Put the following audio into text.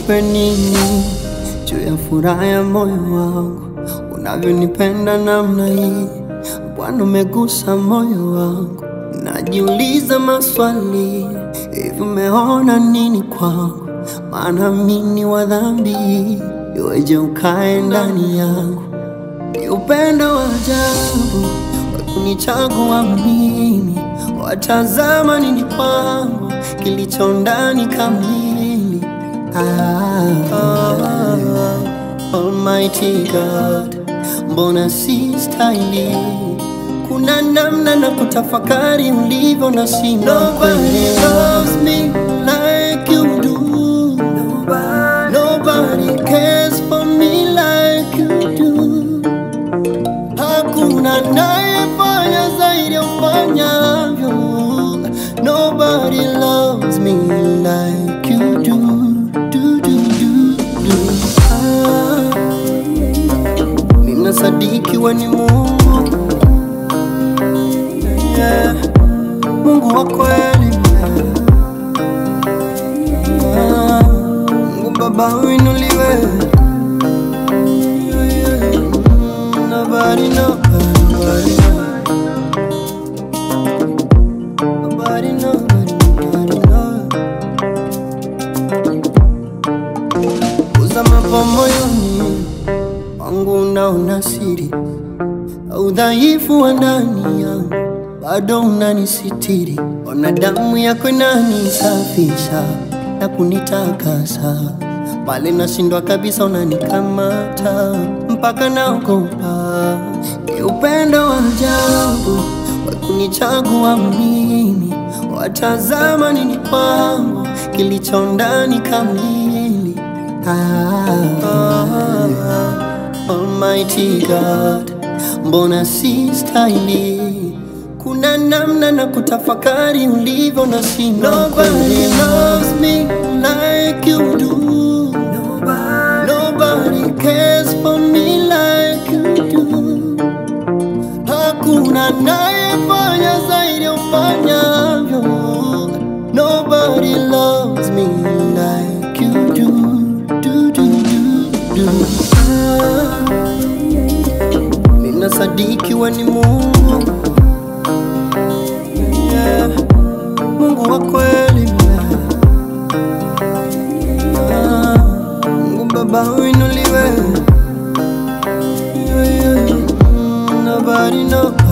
nikupe nini juu ya furaha ya moyo wangu, unavyonipenda namna hii Bwana, umegusa moyo wangu. Najiuliza maswali, hivi umeona nini kwangu? Maana mimi ni wa dhambi, iweje ukae ndani yangu? Ni upendo wa ajabu wa kunichagua mimi, watazama nini kwangu kilicho ndani kamili. Ah, ah, Almighty God, mbona si stahili? Kuna namna na kutafakari ulivyo na sina Nobody loves me like you do. Nobody cares for me like you do. Hakuna nayefanya zaidi ya ufanyavyo. Nobody loves me like you do. Do, do, do, do. Ah, ninasadiki we ni Mungu yeah. Mungu wa kweli Ah, Mungu Baba uinuliwe Yeah, yeah. Nobody, nobody, nobody, nobody, nobody, nobody, nobody. Uza mambo moyoni wangu unaona siri udhaifu wa ndani yangu bado unanisitiri. Ona damu yako inanisafisha na kunitakasa, pale nashindwa kabisa unanikamata mpaka naogopa. Ni upendo wa ajabu wa kunichagua mimi, watazama nini kwangu kilicho ndani kamili. Ah, ah, ah, Almighty God, mbona si stahili? Kuna namna na kutafakari ulivyo na sina Nobody loves me like you do. Nobody cares for me like you do. Hakuna nayefanya zaidi ya ufanyavyo. Nobody loves me like you do. Do, do, do, do. Ah, Ninasadiki we ni Mungu yeah. Mungu wa kweli Ah, Mungu Baba uinuliwe yeah, yeah. Mm, Nobody, nobody